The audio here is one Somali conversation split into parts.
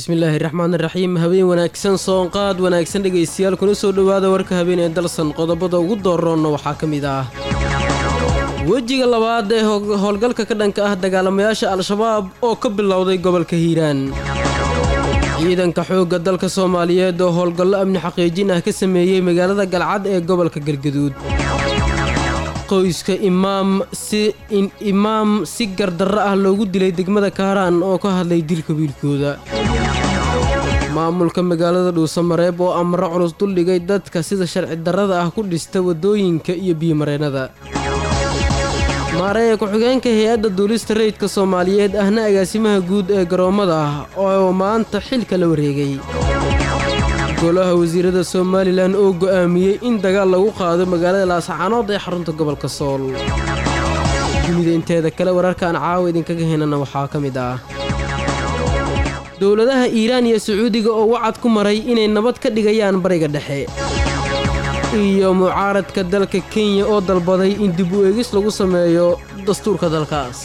bismillaahi raxmaan raxiim habeen wanaagsan soonqaad wanaagsan dhegaystayaal kuna soo dhowaada warka habeen ee dalsan qodobada ugu dooroonna waxaa ka mid ah wejiga labaad ee howlgalka ka dhanka ah dagaalamayaasha al-shabaab oo ka bilowday gobolka hiiraan ciidanka xoogga dalka soomaaliyeed oo howlgallo amni xaqiijin ah ka sameeyey magaalada galcad ee gobolka galgaduud qoyska imaam si imaam si gardarro ah loogu dilay degmada kaaraan oo ka hadlay dilka wiilkooda maamulka magaalada dhuusamareeb oo amro culus duldhigay dadka sida sharci darrada ah ku dhista waddooyinka iyo biyomareennada maareeya ku-xigeenka hay-adda duulista rayidka soomaaliyeed ahna agaasimaha guud ee garoommada ah oo maanta xilka la wareegay golaha wasiirada somalilan oo go'aamiyey in dagaal lagu qaado magaalada laascaanood ee xarunta gobolka sool dunida inteeda kale wararkaan caawa idinkaga henana waxaa ka mid ah dowladaha iiraan iyo sacuudiga oo wacad ku maray inay nabad ka dhigayaan bariga dhexe iyo mucaaradka dalka kenya oo dalbaday in dib u eegis lagu sameeyo dastuurka dalkaas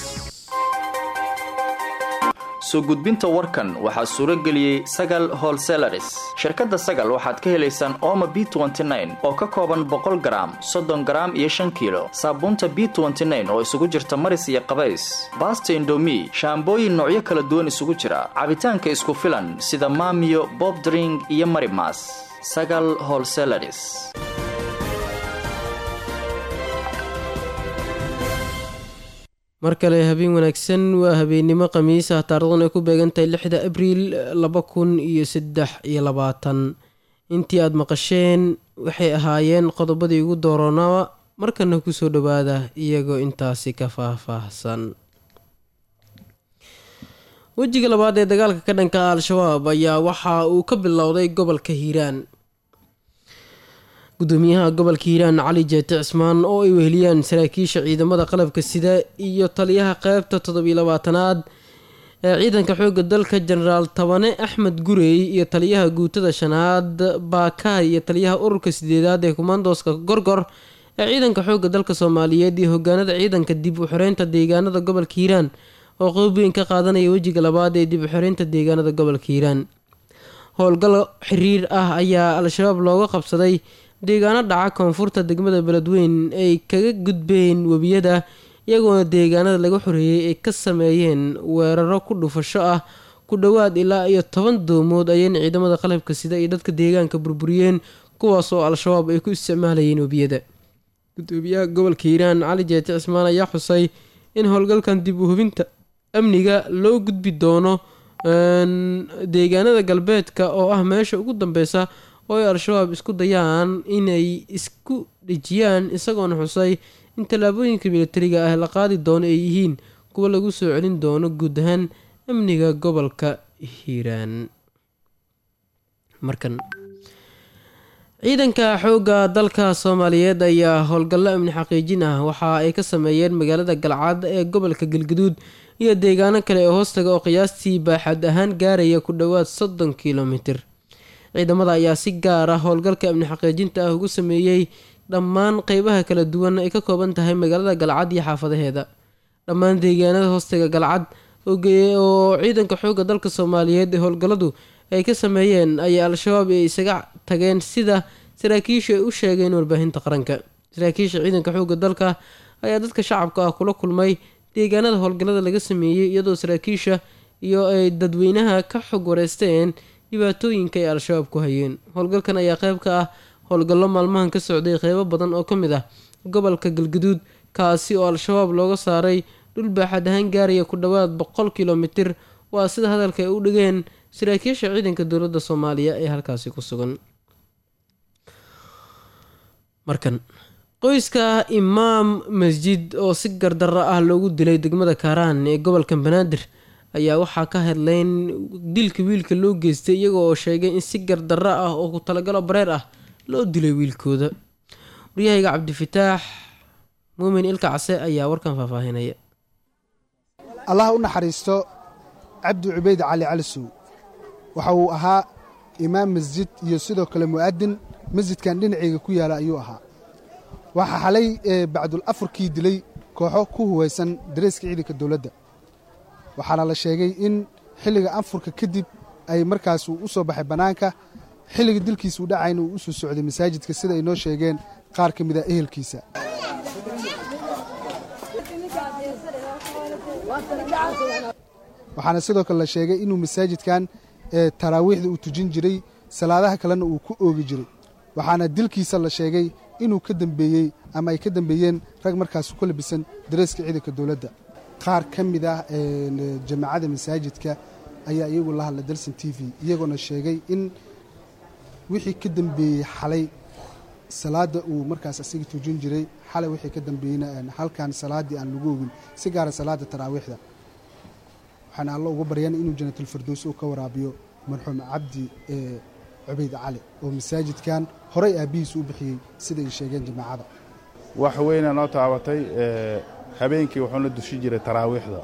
soo gudbinta warkan waxaa suuro geliyey sagal holselaris shirkadda sagal waxaad ka helaysaan ooma b oo ka kooban boqol garaam soddon garaam iyo shan kiilo saabuunta b oo isugu jirta maris iyo qabays baasta indomi shaambooyin noocyo kala duwan isugu jira cabitaanka isku filan sida maamiyo bobdring iyo marimas sagal holselaris mar kale habeen wanaagsan waa habeennimo khamiis ah taarikhdan ay ku beegantahay lixda abriil laba kun iyo saddex iyo labaatan intii aada maqasheen waxay ahaayeen qodobadii ugu dooroonaa markana kusoo dhowaada iyagoo intaasi ka faahfaahsan wejiga labaad ee dagaalka ka dhanka al-shabaab ayaa waxa uu ka bilowday gobolka hiiraan gudoomiyaha gobolka hiiraan cali jeete cismaan oo ay weheliyaan saraakiisha ciidamada qalabka sida iyo taliyaha qeybta toddobiyo labaatanaad ee ciidanka xoogga dalka jenaraal tabane axmed gurey iyo taliyaha guutada shanaad baakaay iyo taliyaha ururka sideedaad ee kumaandooska gorgor ee ciidanka xoogga dalka soomaaliyeed iyo hogaanada ciidanka dib u xoreynta deegaanada gobolka hiiraan oo qeyb weyn ka qaadanaya wejiga labaad ee dib u xoreynta deegaanada gobolka hiiraan howlgal xiriir ah ayaa al-shabaab looga qabsaday deegaano dhaca koonfurta degmada beledweyn ay kaga gudbeen webiyada iyagoona deegaanada laga xoreeyey ay ka sameeyeen weeraro ku dhufasho ah ku dhowaad ilaa iyo toban doomood ayayna ciidamada qalabka sida iyo dadka deegaanka burburiyeen kuwaas oo al-shabaab ay ku isticmaalayeen webiyada gudoomiyaha gobolka hiiraan cali jeete cismaan ayaa xusay in howlgalkan dib u hubinta amniga loo gudbi doono deegaanada galbeedka oo ah meesha ugu dambeysa oo ay al-shabaab isku dayaan inay isku dhejiyaan isagoona xusay in tallaabooyinka militariga ah la qaadi doono ay yihiin kuwa lagu soo celin doono guud ahaan amniga gobolka hiiraan markan ciidanka xoogga dalka soomaaliyeed ayaa howlgallo amni xaqiijin ah waxa ay ka sameeyeen magaalada galcad ee gobolka galgaduud iyo deegaano kale ee hoostaga oo qiyaastii baaxad ahaan gaaraya ku dhowaad soddon kilomitir ciidamada ayaa si gaar ah howlgalka amni xaqiijinta ah ugu sameeyey dhammaan qeybaha kala duwan ay ka kooban tahay magaalada galcad iyo xaafadaheeda dhammaan deegaanada hoostaga galcad oo ciidanka xoogga dalka soomaaliyeed ee howlgalladu ay ka sameeyeen ayaa al-shabaab ay isaga tageen sida saraakiishu ay u sheegeen warbaahinta qaranka saraakiisha ciidanka xoogga dalka ayaa dadka shacabka ah kula kulmay deegaanada howlgallada laga sameeyey iyadoo saraakiisha iyo ay dadweynaha ka xog wareysteen dhibaatooyinka ay al-shabaab ku hayeen howlgalkan ayaa qeyb ka ah howlgallo maalmahan ka socday qeybo badan oo ka mid ah gobolka galgaduud kaasi oo al-shabaab looga saaray dhul baaxad ahaan gaaraya ku dhowaad boqol kilomitir waa sida hadalka ay u dhigeen saraakiisha ciidanka dowladda soomaaliya ee halkaasi ku sugan markan qoyska imaam masjid oo si gardarro ah loogu dilay degmada kaaraan ee gobolka banaadir ayaa waxaa ka hadleyn dilka wiilka loo geystay iyaga oo sheegay in si gardarro ah oo ku talagalo bareer ah loo dilay wiilkooda waryahayga cabdifataax muumin ilka case ayaa warkan faahfaahinaya allah u naxariisto cabdi cubayd cali calisow waxa uu ahaa imaam masjid iyo sidoo kale mu'adin masjidkan dhinaceyga ku yaala ayuu ahaa waxaa xalay bacdul afurkii dilay kooxo ku huwaysan dareeska ciidanka dowladda waxaana la sheegay in xilliga anfurka kadib ay markaas uu u soo baxay bannaanka xilliga dilkiisa uu dhacayna uu u soo socday masaajidka sida ay noo sheegeen qaar ka mid a ehelkiisa waxaana sidoo kale la sheegay inuu masaajidkan taraawiixda uu tujin jiray salaadaha kalena uu ku oogi jiray waxaana dilkiisa la sheegay inuu ka dambeeyey ama ay ka dambeeyeen rag markaas ku labisan dareeska ciidanka dowladda qaar ka mid ah jamaacada masaajidka ayaa iyagu la hadla dalson t v iyagoona sheegay in wixii ka dambeeyey xalay salaadda uu markaas asiga tujin jiray xalay wixii ka dambeeyeyna halkan salaaddii aan lagu ogin si gaara salaadda taraawiixda waxaana allo uga baryaan inuu janatulfardows uu ka waraabiyo marxuum cabdi cubayd cali oo masaajidkan horay aabbihiis u bixiyey sida ay sheegeen jamaacada wax weyna noo taabatay habeenkii wuxuuna dushi jiray taraawiixda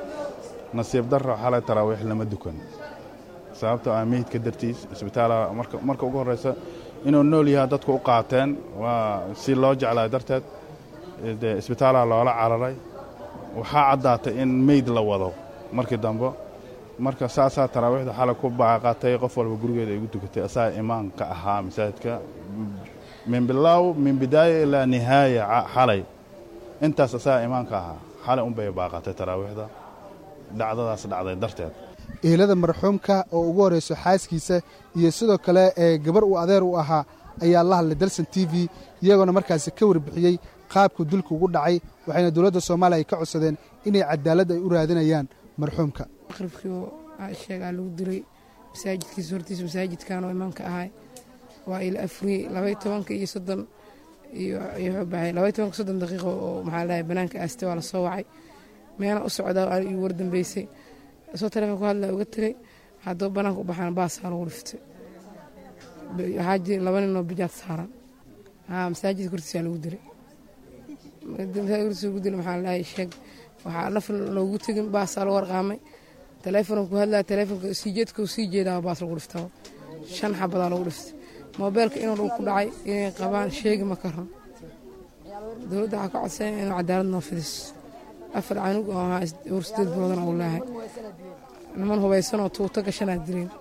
nasiib darro xalay taraawiix lama dukan sababtoo ah meydka dartiis isbitaalaha marka ugu horraysa inuu nool yahaa dadku u qaateen waa si loo jeclaa darteed dee isbitaalaha loola cararay waxaa caddaatay in meyd la wado markii dambe marka saasaa taraawiixda xalay ku baaqatay qof walba gurigeeda ay gu tukatay asaga imaanka ahaa masaajidka min bilaaw min bidaaya ilaa nihaaya xalay intaas asaga imaanka ahaa xalay unbay baaqatay taraawiixda dhacdadaas dhacday darteed ehelada marxuumka oo ugu horrayso xaaskiisa iyo sidoo kale ee gabar uu adeer u ahaa ayaa la hadlay dalson t v iyagoona markaasi ka warbixiyey qaabku dilku ugu dhacay waxayna dowladda soomaaliya ay ka codsadeen inay cadaalad ay u raadinayaan marxuumka maqribkii oo sheegaa lagu dilay masaajidkiisa hortiisa masaajidkan oo imaamka ahay waa ila afuriyey labay tobanka iyo soddon iyo baxay labay tobanka soddon daqiiqo oo maxaa lahay banaanka aastay waa la soo wacay meela u socdaa igu wardambeysay soo taleefon ku hadlaa uga tegay haddaba banaanka u baxaan baasaa lagu dhiftay waxaa jira laba nin oo bijaad saaran haa masaajidka hortiisaa lagu dilay masaajidka hortiisa lagu dilay maxaa lahay sheeg waxaa naf loogu tegin baasaa lagu warqaamay taleefonka ku hadlaa taleefonka sii jeedka sii jeedaa baas lagu dhiftaba shan xabadaa lagu dhiftay moobeelka inuu dhul ku dhacay inay qabaan sheegi ma karan dowladda waxaa ka codsaya inuu cadaalad noo fidiso afar canug oo ahaa hor sideed biloodana uu leehay niman hubaysanoo tuuto gashanaa dileen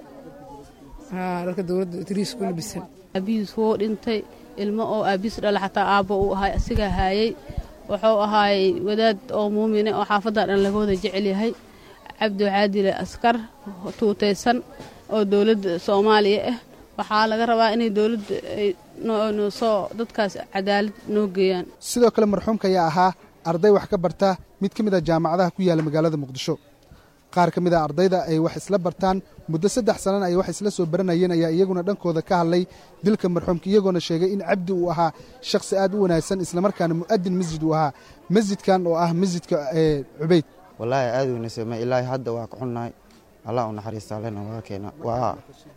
haa dharka dowladda tiriis ku labisan aabihiis wuu dhintay ilmo oo aabihiis dhala xataa aabbo uu ahay asigaa haayay wuxuu ahaayey wadaad oo muumine oo xaafaddaa dhan laga wada jecel yahay cabdi waxaa dilay askar tuutaysan oo dowladda soomaaliya ah waxaa laga rabaa inay dowladda ay soo dadkaas cadaalad noo geeyaan sidoo kale marxuumka ayaa ahaa arday wax ka barta mid ka mid a jaamacadaha ku yaalla magaalada muqdisho qaar ka mid a ardayda ay wax isla bartaan muddo saddex sanana ay wax isla soo baranayeen ayaa iyaguna dhankooda ka hadlay dilka marxuumka iyagoona sheegay in cabdi uu ahaa shakhsi aad u wanaagsan islamarkaana mu'adin masjid uu ahaa masjidkan oo ah masjidka cubayd wallaahi aad weynaysama ilaahay hadda waa ka xunnahay allah u naxariista allena waa keena waa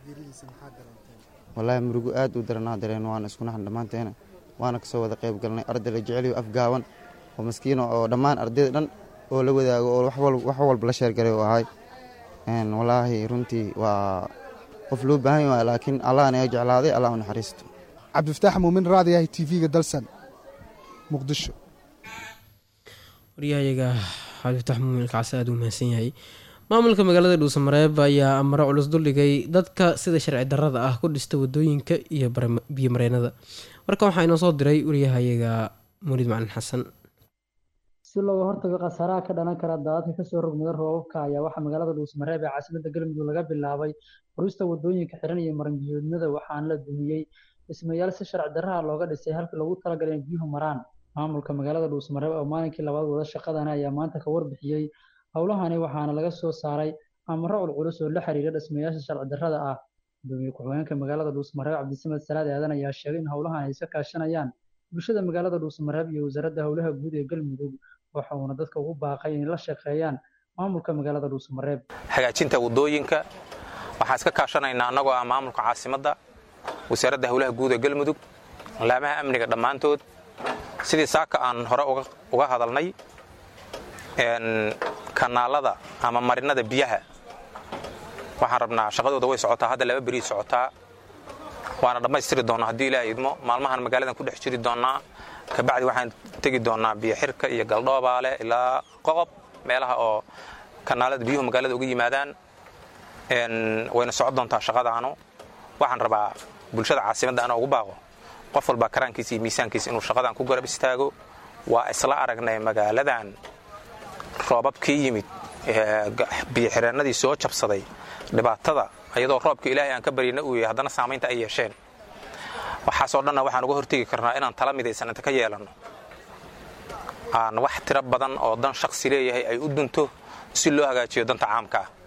wallaahi murugo aad u daranaa dareen waana isku naxan dhammaanteena waana kasoo wada qayb galnay arday la jeceliyo afgaaban oo maskiino oo dhammaan ardayda dhan oo la wadaago oo wax walba la sheergaray u ahay wallaahi runtii waa qof loo baahan yahay laakiin allahna ee jeclaaday allah u naxariisto cabdifataax muumin raadiyahay t v-ga dalsan muqdisho waryahayaga cabdifatax muumin ilkacaas aada u mahadsan yahay maamulka magaalada dhuusamareeb ayaa amaro culus duldhigay dadka sida sharci darrada ah ku dhista wadooyinka iyo biyo mareennada marka waxaa inoo soo diray waryahayaga muulid macalin xasan si looga hortago khasaaraha ka dhalan kara daadadka kasoo rogmada roobabka ayaa waxaa magaalada dhuusamareeb ee caasimada galmudug laga bilaabay furista wadooyinka xiran iyo maranbiyoodnada waxaana la dumiyey dhismayaal si sharci darraha looga dhisay halkii loogu talagalay in biyuhu maraan maamulka magaalada dhuusamareeb oo maalinkii labaad wada shaqadana ayaa maanta ka warbixiyey howlahani waxaana laga soo saaray amaro culculus oo la xiriira dhismayaasha sharci darrada ah gudoomiye ku-xigeenka magaalada dhuusamareeb cabdisamed salaad aadan ayaa sheegay in howlahan ay iska kaashanayaan bulshada magaalada dhuusamareeb iyo wasaaradda howlaha guud ee galmudug waxa uuna dadka ugu baaqay inay la shaqeeyaan maamulka magaalada dhuusamareeb hagaajinta wadooyinka waxaan iska kaashanaynaa annagoo ah maamulka caasimadda wasaaradda howlaha guud ee galmudug laamaha amniga dhammaantood sidii saaka aan hore uga hadalnay kanaalada ama marinada biyaha waxaan rabnaa shaqadooda way socotaa hadda laba berii socotaa waana dhammaystiri doonnaa haddii ilaaha idmo maalmahan magaaladan ku dhex jiri doonnaa kabacdi waxaan tegi doonnaa biyo xirka iyo galdhoobaale ilaa qoqob meelaha oo kanaalada biyuhu magaalada uga yimaadaan wayna socon doontaa shaqadaanu waxaan rabaa bulshada caasimadda ana ugu baaqo qof walbaa karaankiisa iyo miisaankiisa inuu shaqadan ku garab istaago waa isla aragnay magaaladan roobabkii yimid biyoxireennadii soo jabsaday dhibaatada iyadoo roobka ilaahay aan ka baryana uu yahay haddana saamaynta ay yeesheen waxaasoo dhanna waxaan uga hortegi karnaa inaan tala midaysan inta ka yeelanno aan wax tiro badan oo dan shaksi leeyahay ay u dunto si loo hagaajiyo danta caamka ah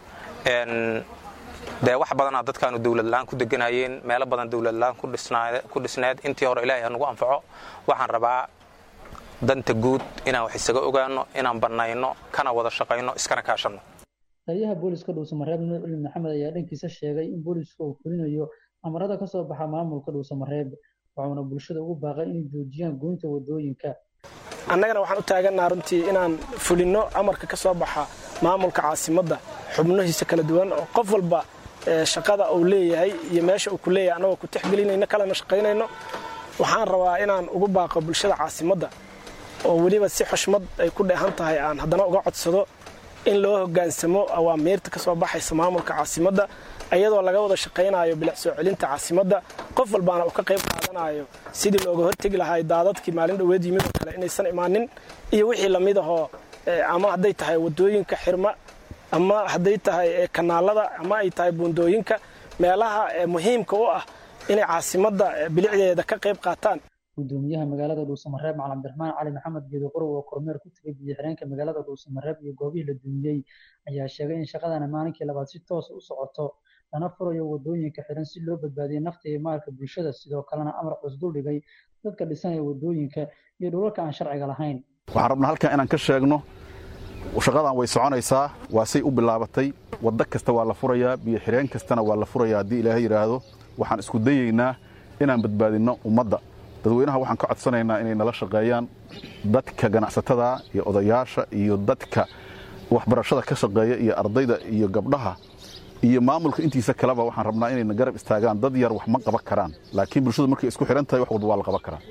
dee wax badanaa dadkaanu dowladla'aan ku deganayeen meelo badan dowladla'aan ku dhisneed intii hore ilaahay hanugu anfaco waxaan rabaa danta guud inaan wax isaga ogaanno inaan bannayno kana wada shaqayno iskana kaashanno taliyaha booliska dhuusamareeb nuur culi maxamed ayaa dhankiisa sheegay in booliisku uu fulinayo amarada ka soo baxa maamulka dhuusamareeb waxauna bulshada ugu baaqay inay joojiyaan goynta wadooyinka annagana waxaan u taagannaha runtii inaan fulinno amarka ka soo baxa maamulka caasimadda xubnihiisa kala duwan oo qof walba shaqada uu leeyahay iyo meesha uu ku leeyahay annagoo ku tixgelinayno kalena shaqaynayno waxaan rabaa inaan ugu baaqo bulshada caasimadda oo weliba si xushmad ay ku dheehan tahay aan haddana uga codsado in loo hoggaansamo awaamiirta ka soo baxaysa maamulka caasimadda iyadoo laga wada shaqaynayo bilic soo celinta caasimadda qof walbaana uu ka qayb qaadanayo sidii looga hortegi lahaa daadadkii maalin dhoweed yimid oo kale inaysan imaanin iyo wixii lamid ahoo ama hadday tahay wadooyinka xirma ama hadday tahay kanaalada ama ay tahay buundooyinka meelaha muhiimka u ah inay caasimadda bilicdeeda ka qayb qaataan gudoomiyaha magaalada dhuusamareeb macalin abdiraxmaan cali maxamed geedo qorow oo kormeer ku tegay biyo-xireenka magaalada dhuusamareeb iyo goobihii la dumiyey ayaa sheegay in shaqadana maalinkii labaad si toosa u socoto lana furayo wadooyinka xiran si loo badbaadiyo nafta iyo maalka bulshada sidoo kalena amar cus duldhigay dadka dhisanaya wadooyinka iyo dhulalka aan sharciga lahayn waxaan rabnaa halkan inaan ka sheegno shaqadan way soconaysaa waa say u bilaabatay waddo kasta waa la furayaa biyo xireen kastana waa la furayaa haddii ilaahay yidhaahdo waxaan isku dayaynaa inaan badbaadinno ummadda dadweynaha waxaan ka codsanaynaa inay nala shaqeeyaan dadka ganacsatada iyo odayaasha iyo dadka waxbarashada ka shaqeeya iyo ardayda iyo gabdhaha iyo maamulka intiisa kaleba waxaan rabnaa inayna garab istaagaan dad yar wax ma qaban karaan laakiin bulshadu markay isku xidhan tahay wax walba waa la qaban karaa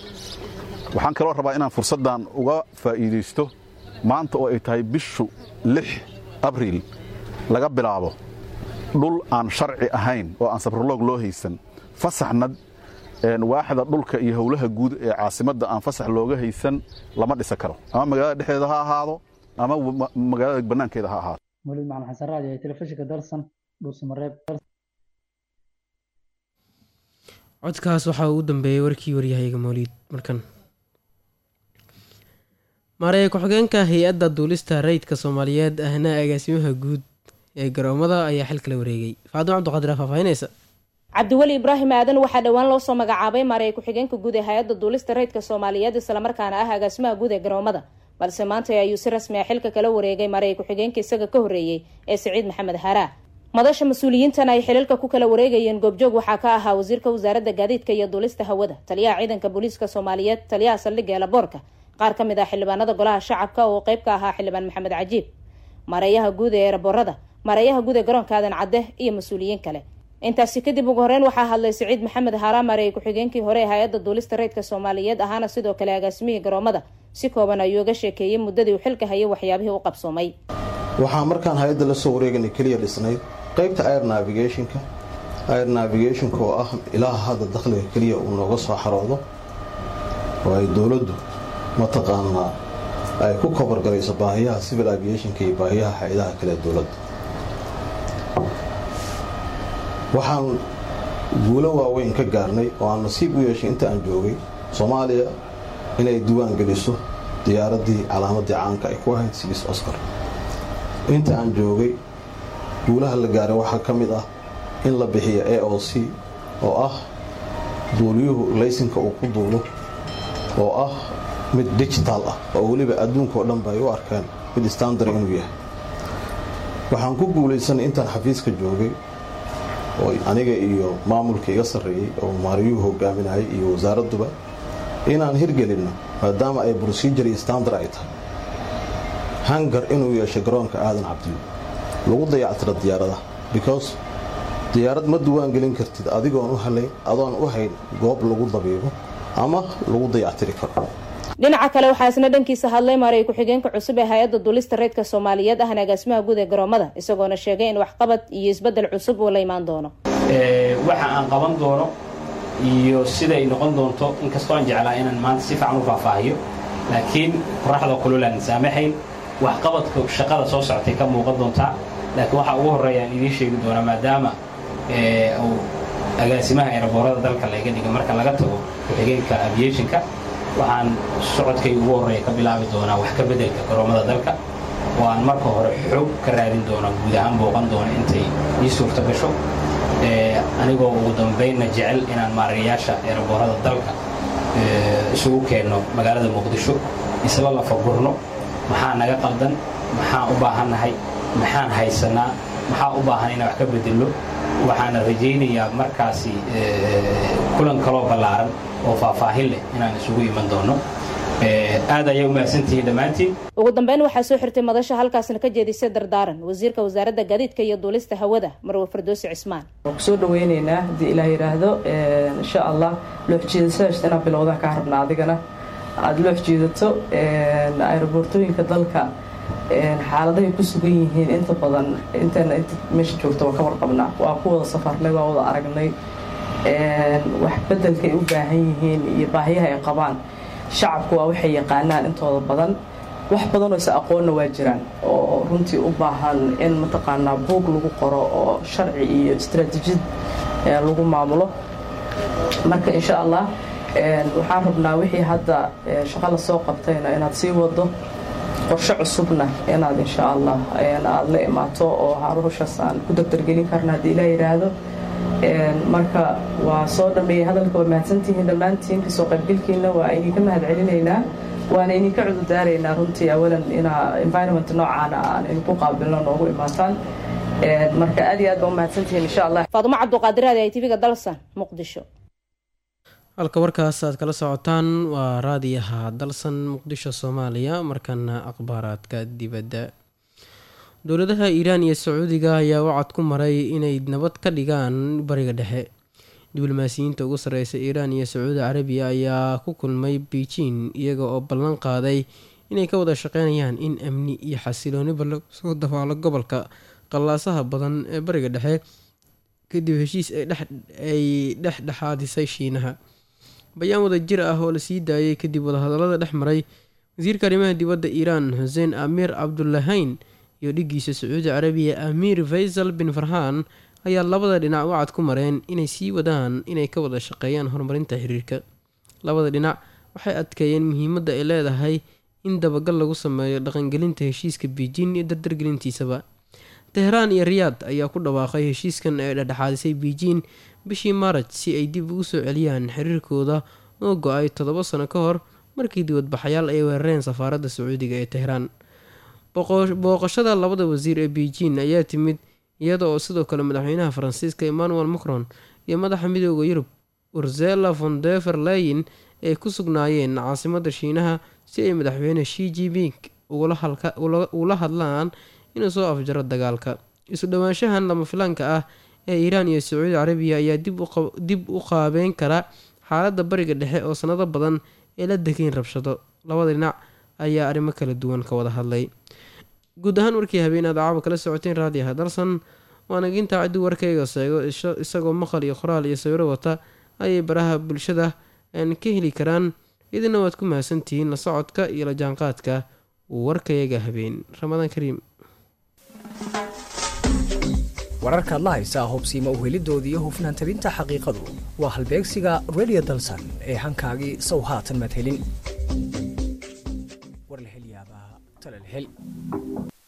waxaan kaloo rabaa inaan fursaddan uga faa'iidaysto maanta oo ay tahay bishu lix abriil laga bilaabo dhul aan sharci ahayn oo aan sabroloog loo haysan fasaxna waaxda dhulka iyo howlaha guud ee caasimadda aan fasax looga haysan lama dhisa karo ama magaalada dhexdeeda ha ahaado ama magaalada bannaankeeda ha ahaado mawlid macalin xasan raadi ee telefishinka dalsan dhuusamareeb codkaas waxaa ugu dambeeyey warkii waryahayga mawliid markan maaraya ku-xigeenka hay-adda duulista rayidka soomaaliyeed ahna agaasimaha guud ee garoomada ayaa xilka la wareegay faadimo cabdiqaadir faahfaahinaysa cabdiweli ibraahim aadan waxaa dhowaan loo soo magacaabay maaraya ku-xigeenka guud ee hay-adda duulista rayidka soomaaliyeed islamarkaana ah agaasimaha guud ee garoomada balse maanta ayuu si rasmi ah xilka kala wareegay maaraya ku-xigeenka isaga ka horreeyey ee siciid maxamed haraa madasha mas-uuliyiintan ay xililka ku kala wareegayeen goobjoog waxaa ka ahaa wasiirka wasaaradda gaadiidka iyo duulista hawada taliyaha ciidanka booliiska soomaaliyeed taliyaha saldhigga eelaboorka qaar ka mid ah xildhibaanada golaha shacabka oo qeyb ka ahaa xildhibaan maxamed cajiib maareeyaha guud ee eeraboorada maareeyaha guud ee garoonka aadan cadde iyo mas-uuliyiin kale intaasi kadib ugu horeyn waxaa hadlay siciid maxamed haraa mareeye ku-xigeenkii hore ee hay-adda duulista rayidka soomaaliyeed ahaana sidoo kale agaasimihii garoomada si kooban ayuu uga sheekeeyey muddadii uu xilka hayay waxyaabihii u qabsoomay waxaa markaan hay-adda la soo wareeganay keliya dhisnayd qaybta air navigationka air navigationka oo ah ilaaha hadda dakhliga keliya uu nooga soo xaroodo oo ay dowladdu mataqaanaa ay ku kobargarayso baahiyaha civil aviationka iyo baahiyaha hay-adaha kale ee dowladda waxaan guulo waaweyn ka gaarnay oo aan nasiib u yeeshay inta aan joogay soomaaliya inay diiwaan geliso diyaaraddii calaamaddii caanka ay ku ahayd sigiis oscar inta aan joogay guulaha la gaaray waxaa ka mid ah in la bixiyo a o c oo ah duuliyuhu laysinka uu ku duulo oo ah mid digital ah oo weliba adduunkaoo dhanba ay u arkeen mid standar inuu yahay waxaan ku guulaysanay intaan xafiiska joogay oo aniga iyo maamulka iga sarreeyey oo maariyuhu hogaaminayay iyo wasaaradduba inaan hirgelinno maadaama ay brosijur iyo standar ay tahay hangar inuu yeeshay garoonka aadan cabdiyo lagu dayactiro diyaaradaha because diyaarad ma duwaan gelin kartid adigoon u halayn adoon u hayn goob lagu dabiibo ama lagu dayactiri karo dhinaca kale waxaa isna dhankiisa hadlay maaray ku-xigeenka cusub ee hay-adda duulista reydka soomaaliyeed ahna agaasimaha guud ee garoomada isagoona sheegay in waxqabad iyo isbedel cusub uu la imaan doono waxa aan qaban doono iyo siday noqon doonto inkastoo aan jeclaa inaan maanta si fiican u faahfaahiyo laakiin qoraxda kululaan saamaxayn waxqabadka shaqada soo socotay ka muuqan doontaa laakiin waxaa ugu horreeya aan idiin sheegi doonaa maadaama uu agaasimaha eeraboorada dalka laga dhiga marka laga tago ku-xigeenka aviationka waxaan socodkay ugu horreeya ka bilaabi doonaa wax ka beddelka garoomada dalka oo aan marka hore xoog ka raadin doona guud ahaan booqan doona intay ii suurta gasho anigoo ugu dambaynna jecel inaan maarayaasha eeraboorada dalka isugu keenno magaalada muqdisho isla lafagurno maxaa naga qaldan maxaan u baahannahay maxaan haysanaa maxaa u baahan inaan wax ka bedello waxaana rajaynayaa markaasi kulan kaloo ballaaran oo faahfaahin leh inaan isugu iman doono aad ayay u mahadsantihiin dhammaantiin ugu dambeyn waxaa soo xirtay madasha halkaasna ka jeedisay dardaaran wasiirka wasaaradda gaadiidka iyo duulista hawada marwe fardoosi cismaan waan kusoo dhaweyneynaa haddii ilaah yidhaahdo insha allah loox jiidasadaas inaad bilowdaan kaa rabna adigana aada loox jiidato aeroboortooyinka dalka xaaladahay ku sugan yihiin inta badan intana inta meesha joogta waa ka warqabnaa waa ku wada safarnay waa wada aragnay wax bedelkaay u baahan yihiin iyo baahiyaha ay qabaan shacabku waa waxay yaqaanaan intooda badan wax badanoo is aqoonna waa jiraan oo runtii u baahan in mataqaanaa buug lagu qoro oo sharci iyo istaraatiijiyad lagu maamulo marka insha allah waxaan rabnaa wixii hadda shaqo lasoo qabtayna inaad sii wado qorshe cusubna inaad insha allah aad la imaato oo haruushaas aan ku degdergelin karna haddii ilaa yidhaahdo marka waa soo dhameeyey hadalka waa mahadsantihiin dhammaantiin kasoo qaybgelkiina waa idinka mahad celinaynaa waana idinka cududaaraynaa runtii awalan inaa environment noocaana aan idinku qaabilno noogu imaataan marka aad iyo aad baa u mahadsantihiin insha allah faadumo cabduqaadiraadi ay tv-ga dalsan muqdisho halka warkaas aad kala socotaan waa raadiyaha dalsan muqdisho soomaaliya markana akhbaaraadka dibadda dowladaha iiraan iyo sacuudiga ayaa wacad ku maray inay nabad ka dhigaan bariga dhexe diblomaasiyiinta ugu sarreysa iiraan iyo sacuudi carabiya ayaa ku kulmay beijing iyaga oo ballan qaaday inay ka wada shaqeynayaan in amni iyo xasilooniba lagu soo dafaalo gobolka qallaasaha badan ee bariga dhexe kadib heshiis ay dhexdhexaadisay shiinaha bayaan wada jir ah oo la sii daayay kadib wadahadalada dhex maray wasiirka arrimaha dibadda iiraan xuseen amiir cabdulahayn iyo dhigiisa sacuudi carabiya amiir faysal bin farhaan ayaa labada dhinac wacad ku mareen inay sii wadaan inay ka wada shaqeeyaan horumarinta xiriirka labada dhinac waxay adkeeyeen muhiimadda ay leedahay in dabagal lagu sameeyo dhaqangelinta heshiiska beijing iyo dardargelintiisaba tehraan iyo riyaad ayaa ku dhawaaqay heshiiskan ee dhexdhexaadisay beijing bishii maaraj si ay dib ugu soo celiyaan xiriirkooda oo go-ay toddoba sano ka hor markii dibadbaxayaal ay weerareen safaaradda sacuudiga ee tehraan booqashada labada wasiir ee beijing ayaa timid iyada oo sidoo kale madaxweynaha faransiiska emmanuel macron iyo madaxa midooda yurub ursela von defer leyin ay ku sugnaayeen caasimada shiinaha si ay madaxweyne shi jiping ula hadlaan inuu soo afjaro dagaalka isu dhowaanshahan lama filaanka ah ee iiraan iyo sacuudi carabiya ayaa dib u qaabeyn kara xaaladda bariga dhexe oo sanado badan ay la degayn rabshado labada dhinac ayaa arrimo kala duwan ka wada hadlay guud ahaan warkii habeen aad caawa kala socoteen raadiyaha dalsan waana gintaa ciddii warkayga seego isagoo maqal iyo qoraal iyo sawiro wata ayay baraha bulshada aan ka heli karaan idina waad ku mahadsantihiin la socodka iyo la jaanqaadka warkayaga habeen ramadaan kariim wararkaad la haysaa hubsiima uhelidoodii iyo hufnaan tabinta xaqiiqadu waa halbeegsiga radio dalsan ee hankaagii sow haatan maad helin warlahelyaabaha talalhel